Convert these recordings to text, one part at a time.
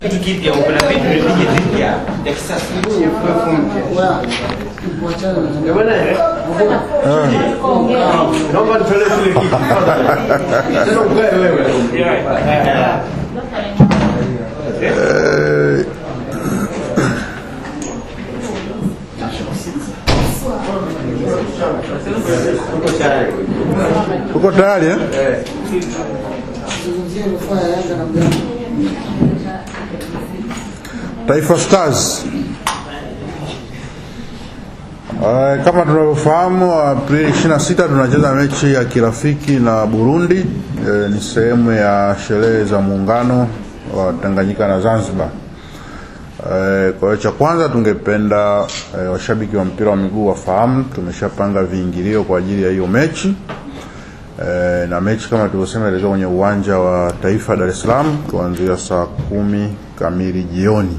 kitu kipya, kuna vitu vipige vipya vya kisasa. Naomba nitolee kile kitu. Sasa ukae wewe. Eh, Uko tayari? uko tayari eh? Taifa Stars Uh, kama tunavyofahamu Aprili 26 tunacheza mechi ya kirafiki na Burundi. Uh, ni sehemu ya sherehe za muungano wa Tanganyika na Zanzibar. Uh, kwa hiyo cha kwanza tungependa uh, washabiki wa mpira wa miguu wafahamu tumeshapanga viingilio kwa ajili ya hiyo mechi. E, na mechi kama tulivyosema itachezwa kwenye uwanja wa Taifa Dar es Salaam kuanzia saa kumi kamili jioni.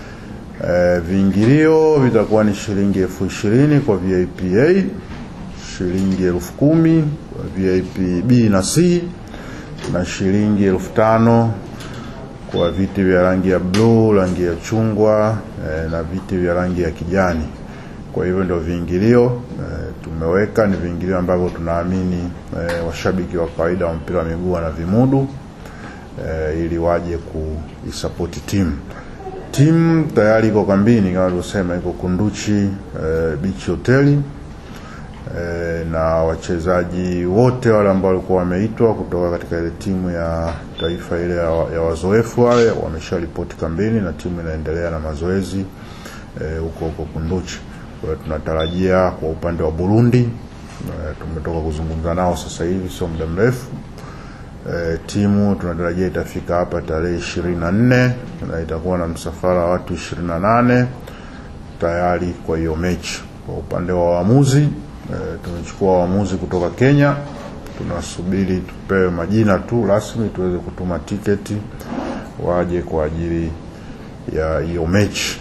E, viingilio vitakuwa ni shilingi elfu ishirini kwa VIP A, shilingi elfu kumi kwa VIP B na C na shilingi elfu tano kwa viti vya rangi ya bluu, rangi ya chungwa e, na viti vya rangi ya kijani. Kwa hivyo ndio viingilio e, tumeweka ni viingilio ambavyo tunaamini e, washabiki wa kawaida wa mpira wa miguu wana vimudu e, ili waje kuisapoti timu. Timu tayari iko kambini kama tulivyosema, iko Kunduchi e, Beach Hoteli e, na wachezaji wote wale ambao walikuwa wameitwa kutoka katika ile timu ya taifa ile ya, ya wazoefu wale wamesharipoti kambini na timu inaendelea na mazoezi eh, huko huko Kunduchi. Kwa hiyo tunatarajia kwa upande wa Burundi eh, tumetoka kuzungumza nao sasa hivi sio muda mrefu eh, timu tunatarajia itafika hapa tarehe ishirini na nne na itakuwa na msafara wa watu ishirini na nane tayari kwa hiyo mechi. Kwa upande wa waamuzi eh, tumechukua waamuzi kutoka Kenya, tunasubiri tupewe majina tu rasmi tuweze kutuma tiketi waje kwa ajili ya hiyo mechi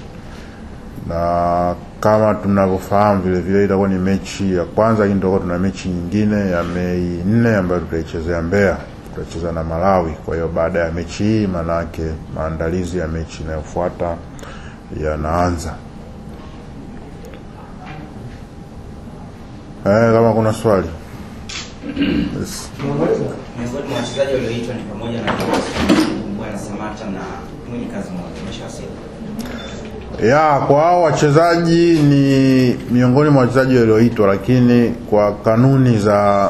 na kama tunavyofahamu vile vile itakuwa ni mechi ya kwanza, lakini tutakuwa tuna mechi nyingine ya Mei nne ambayo tutaichezea Mbeya, tutacheza na Malawi. Kwa hiyo baada ya mechi hii, maanake maandalizi ya mechi inayofuata yanaanza. Eh, kama kuna swali yes. Miongoni mwa wachezaji walioitwa ni pamoja na Bwana Samata na Mwinyi Kazi Moja. Umeshawasili? ya kwa hao wachezaji ni miongoni mwa wachezaji walioitwa, lakini kwa kanuni za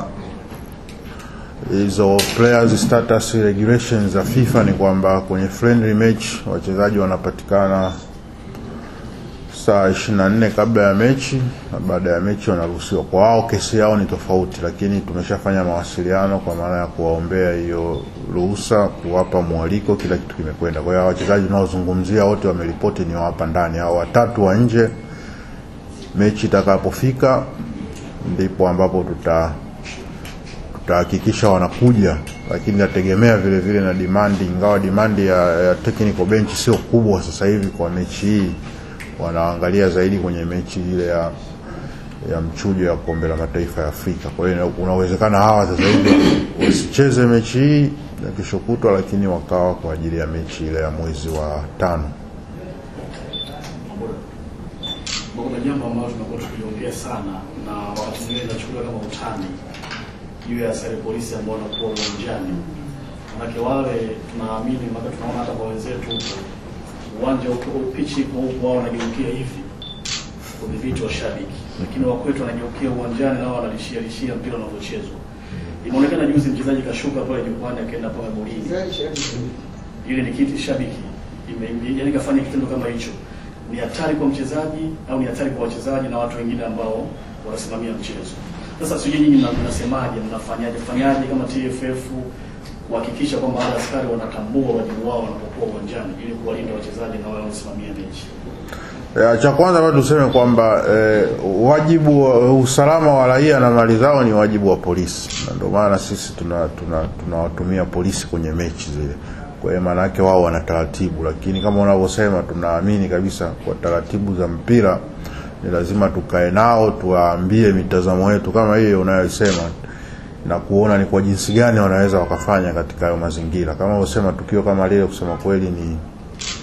hizo players status regulations za FIFA ni kwamba kwenye friendly match wachezaji wanapatikana saa 24 kabla ya mechi na baada ya mechi wanaruhusiwa. Kwa wao kesi yao ni tofauti, lakini tumeshafanya mawasiliano kwa maana ya kuwaombea hiyo ruhusa, kuwapa mwaliko, kila kitu kimekwenda. Kwa hiyo wachezaji tunaozungumzia wote wameripoti ni wa hapa ndani, hao watatu wa nje, mechi itakapofika ndipo ambapo tuta tutahakikisha wanakuja, lakini nategemea vile vile na demand, ingawa demand ya, ya technical bench sio kubwa sasa hivi kwa mechi hii, wanaangalia zaidi kwenye mechi ile ya ya mchujo ya kombe la mataifa ya Afrika. Kwa hiyo unawezekana hawa sasa hivi wasicheze mechi hii ya kesho kutwa, lakini wakawa kwa ajili ya mechi ile ya mwezi wa tano. kuna jambo ambalo tumekuwa tukiongea sana na wakati mwingine inachukuliwa kama utani juu ya askari polisi ambao wanakuwa uwanjani. Manake wale tunaamini, mpaka tunaona hata kwa wenzetu huko uwanja uko pichi iko huko, wao wanageukia hivi kudhibiti washabiki, lakini wakwetu wanageukia uwanjani nao wanalishia lishia mpira unavyochezwa. Imeonekana juzi mchezaji kashuka pale jukwani akaenda pale golini, ile ni kiti shabiki ime- yaani kafanya kitendo kama hicho ni hatari kwa mchezaji au ni hatari kwa wachezaji na watu wengine ambao wanasimamia mchezo. Sasa sijui nyinyi mna- mnasemaje, mnafanyaje fanyaje kama TFF kuhakikisha kwamba wale askari wanatambua wajibu wao wanapokuwa uwanjani ili kuwalinda wachezaji na wale wanaosimamia mechi. Ya, cha kwanza bado tuseme kwamba eh, wajibu wa usalama wa raia na mali zao ni wajibu wa polisi, na ndio maana sisi tuna tuna tunawatumia polisi kwenye mechi zile. Kwa hiyo maana yake wao wana taratibu, lakini kama unavyosema, tunaamini kabisa kwa taratibu za mpira ni lazima tukae nao, tuwaambie mitazamo yetu kama hiyo unayosema na kuona ni kwa jinsi gani wanaweza wakafanya katika hayo mazingira. Kama unavyosema, tukio kama lile, kusema kweli ni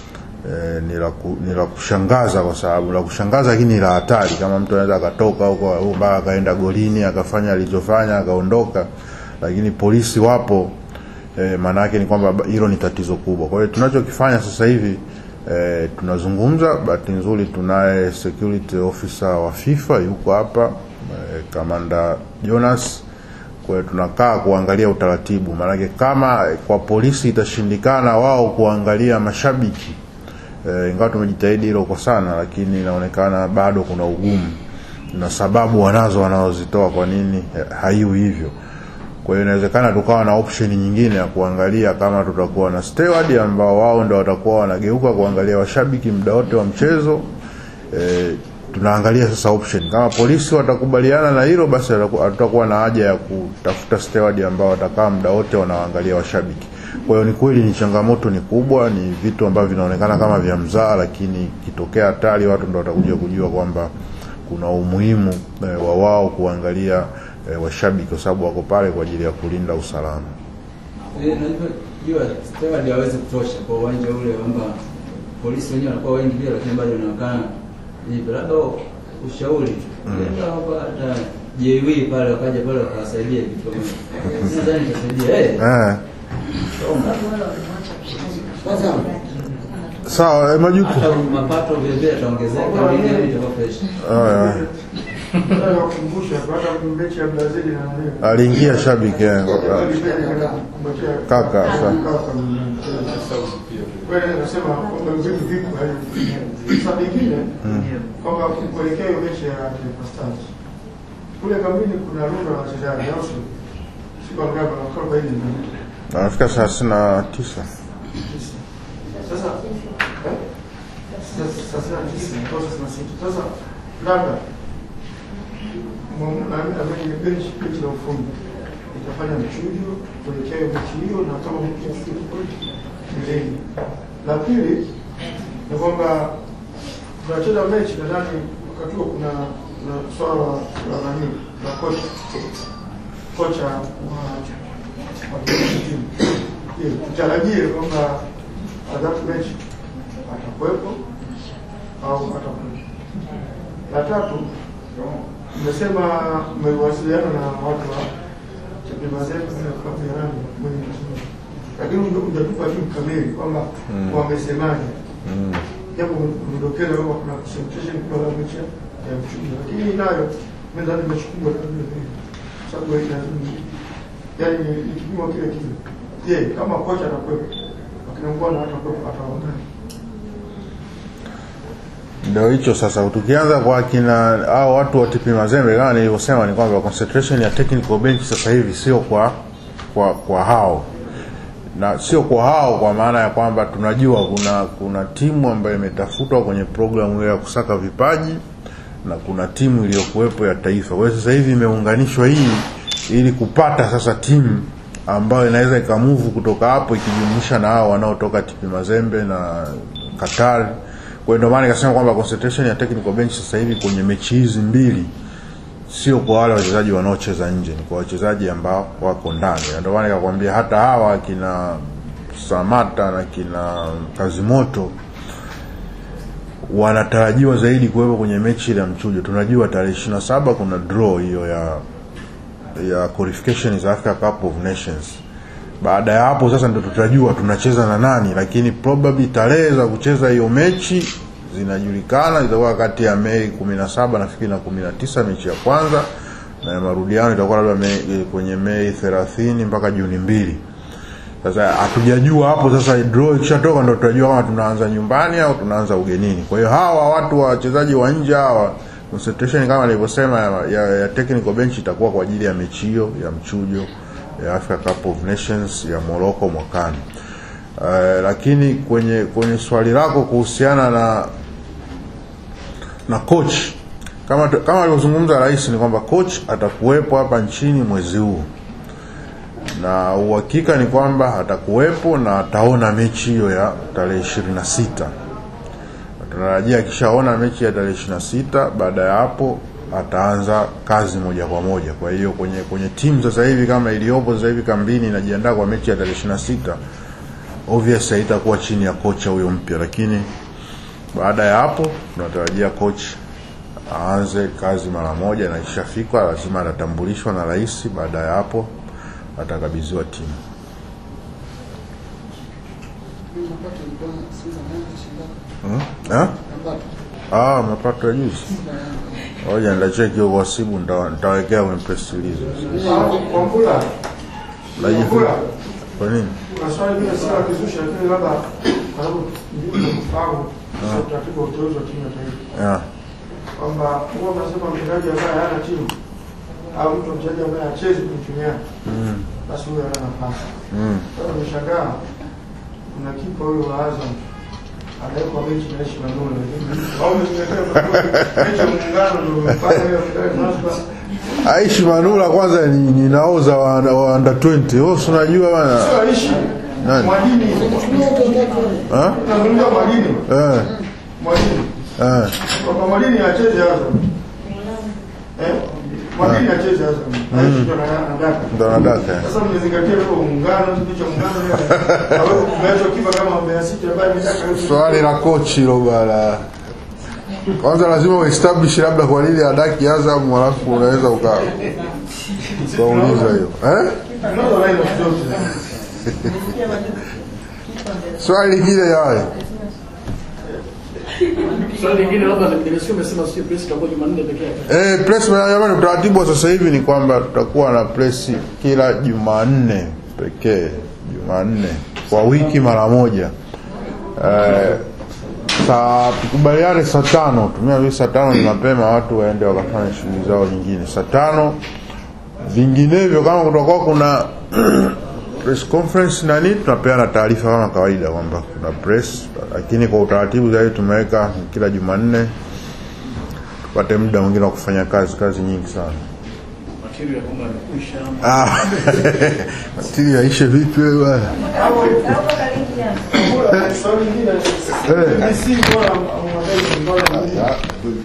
eh, ni la ku- ni la kushangaza kwa sababu la kushangaza lakini ni la hatari kama mtu anaweza akatoka huko mpaka akaenda golini akafanya alichofanya akaondoka lakini polisi wapo eh, maana yake ni kwamba ba- hilo ni tatizo kubwa kwa hiyo tunachokifanya sasa hivi eh, tunazungumza bahati nzuri tunaye security officer wa FIFA yuko hapa eh, kamanda Jonas kwa hiyo tunakaa kuangalia utaratibu maanake kama kwa polisi itashindikana wao kuangalia mashabiki eh, ingawa tumejitahidi hilo kwa sana lakini inaonekana bado kuna ugumu na sababu wanazo wanazozitoa kwa nini eh, haiwi hivyo kwa hiyo inawezekana tukawa na option nyingine ya kuangalia kama tutakuwa na steward ambao wao ndio watakuwa wanageuka kuangalia washabiki muda wote wa mchezo e, tunaangalia sasa option kama polisi watakubaliana na hilo basi hataku- hatutakuwa na haja ya kutafuta steward ambao watakaa muda wote wanaangalia washabiki kwa hiyo ni kweli ni changamoto ni kubwa ni vitu ambavyo vinaonekana kama vya mzaa lakini kitokea hatari watu ndo watakuja kujua kwamba kuna umuhimu e, wa wao kuangalia e, washabiki kwa sababu wako pale kwa ajili ya kulinda usalama Eh, unajua jua steward hawezi kutosha kwa uwanja ule kwamba polisi wenyewe wanakuwa wengi vile, lakini bado inaonekana hivyo. Labda ushauri labda kwamba hata JW pale wakaja pale wakawasaidia vitu kama hivyo. Nadhani itasaidia eh. eh. sawa e, majuku Hata mapato vile vile yataongezeka, vile itakuwa fresh. Haya. Nakumbusha baada ya mechi ya Brazil na nani. aliingia shabiki eh. Kaka, sa- Kweli nasema kwamba vitu vipo hayo. Sasa vingine kwamba kuelekea hiyo mechi ya Taifa Stars. Kule kambini kuna rundo la wachezaji au sio? Siku ngapi na kwa hiyo ndio. anafika thelathini na tisa Sasa eh? Sasa sasa tisa, kwa sasa sita. Sasa labda Mungu na mimi benchi benchi la ufundi itafanya mchujo kuelekea hiyo mechi hiyo, na kama mtu afike kweli mbeleni. La pili ni kwamba tunacheza mechi, nadhani wakati huo kuna kuna swala la nani la kocha kocha wa wa timu. Je, tutarajie kwamba adhabu mechi atakuwepo au atakuwepo? La tatu Mmesema mmewasiliana na watu wa Chapemazembe na klabu ya Yanga mwenye kusema. Lakini huja- hujatupa jibu kamili kwamba wamesemaje. Japo umedokeza kwamba kuna concentration kwa la mechi ya mchujo. Lakini hii nayo nadhani mechi kubwa na vile vile. Sababu hii lazima yaani ni ni kipimo kile kile. Je, kama kocha atakuwepo akina mbwana hatakuwepo ataongea. ndio hicho sasa tukianza kwa kina hao watu wa TP Mazembe kama nilivyosema ni kwamba concentration ya technical bench sasa hivi sio kwa kwa kwa hao na sio kwa hao kwa maana ya kwamba tunajua kuna kuna timu ambayo imetafutwa kwenye programu hiyo ya kusaka vipaji na kuna timu iliyokuwepo ya taifa kwa hiyo sasa hivi imeunganishwa hii ili kupata sasa timu ambayo inaweza ikamuvu kutoka hapo ikijumuisha na hao wanaotoka TP Mazembe na Qatar kwa hiyo ndio maana nikasema kwamba concentration ya technical bench sasa hivi kwenye mechi hizi mbili sio kwa wale wachezaji wanaocheza nje, ni kwa wachezaji ambao wako ndani. Na Ndio maana nikakwambia hata hawa kina Samata na kina Kazimoto wanatarajiwa zaidi kuwepo kwenye mechi ile ya mchujo. Tunajua tarehe 27 kuna draw hiyo ya ya qualification za Africa Cup of Nations. Baada ya hapo sasa ndio tutajua tunacheza na nani, lakini probably tarehe za kucheza hiyo mechi zinajulikana, itakuwa kati ya Mei 17 nafikiri na 19 mechi ya kwanza, na ya marudiano itakuwa labda Mei, kwenye Mei 30 mpaka Juni mbili. Sasa hatujajua hapo sasa, draw ikishatoka ndio tutajua kama tunaanza nyumbani au tunaanza ugenini. Kwa hiyo hawa watu wa wachezaji wa nje hawa concentration kama nilivyosema ya, ya, ya technical bench itakuwa kwa ajili ya mechi hiyo ya mchujo ya Africa Cup of Nations ya Morocco mwakani. Uh, lakini kwenye kwenye swali lako kuhusiana na na coach kama kama alivyozungumza rais ni kwamba coach atakuwepo hapa nchini mwezi huu na uhakika ni kwamba atakuwepo na ataona mechi hiyo ya tarehe ishirini na sita tunatarajia akishaona mechi ya tarehe ishirini na sita baada ya hapo ataanza kazi moja kwa moja kwa hiyo kwenye kwenye timu sasa hivi kama iliyopo sasa hivi kambini inajiandaa kwa mechi ya tarehe ishirini na sita obvious haitakuwa chini ya kocha huyo mpya lakini baada ya hapo tunatarajia coach aanze kazi mara moja na ikishafika lazima atatambulishwa na rais baada ya hapo atakabidhiwa timu hmm? eh? ah, mapato ya juzi ngoja nitacheki huko wasibu nita- nitawekea kwenye press release Wambula, Laji- Wambula, kwa nini kuna swali vile si la kizushi, lakini labda kwa sababu ndio kufahamu sio utaratibu wa uteuzi wa timu ya taifa yeah. kwamba huwa mnasema mchezaji ambaye hana timu au mtu mchezaji ambaye hachezi kwenye timu yake mm. basi huyo hana nafasi. Mm. Sasa nimeshangaa kuna kipa huyo wa Azam anawekwa mechi na Aishi Manula, au umezingatia mechi ya muungano ndio umefanya hiyo kidai Zanzibar. Aishi Manula kwanza ni, ni naoza wa, wa under 20 wewe si unajua bana Sio Aishi, Nani? Mwalimu. ha Nazungumza Mwalimu, eh Mwalimu. eh Kwamba Mwalimu acheze Azam. Eh? Mwalimu acheze Azam. Aishi ndo ana- anataka. ndo nadaka Sasa mmezingatia leo muungano, kipindi cha muungano leo. Hawepo kumeachwa kipa kama Mbeya City ambaye ametaka yote. swali la kochi hilo bana kwanza lazima uestablish labda kwa nini adaki Azam alafu unaweza uka ukauliza hiyo eh Tunazo line of zote. swali lingine yawe Swali lingine labda nimesikia umesema sio press itakuwa Jumanne pekee yake. Eh, press jamani, utaratibu wa sasa hivi ni kwamba tutakuwa na press kila Jumanne pekee, Jumanne kwa wiki mara moja. Eh, saa tukubaliane saa tano, tumia vile saa tano ni mapema, watu waende wakafanya shughuli zao nyingine saa tano. Vinginevyo kama kutakuwa kuna press conference na nini, tunapeana taarifa kama kawaida kwamba kuna press, lakini kwa utaratibu zaidi tumeweka kila Jumanne tupate muda mwingine wa kufanya kazi kazi nyingi sana Material kwamba imekwisha. ah matili yaishe vipi wewe bwana Swali lingine. Eh. Ni si bora mwadai mbona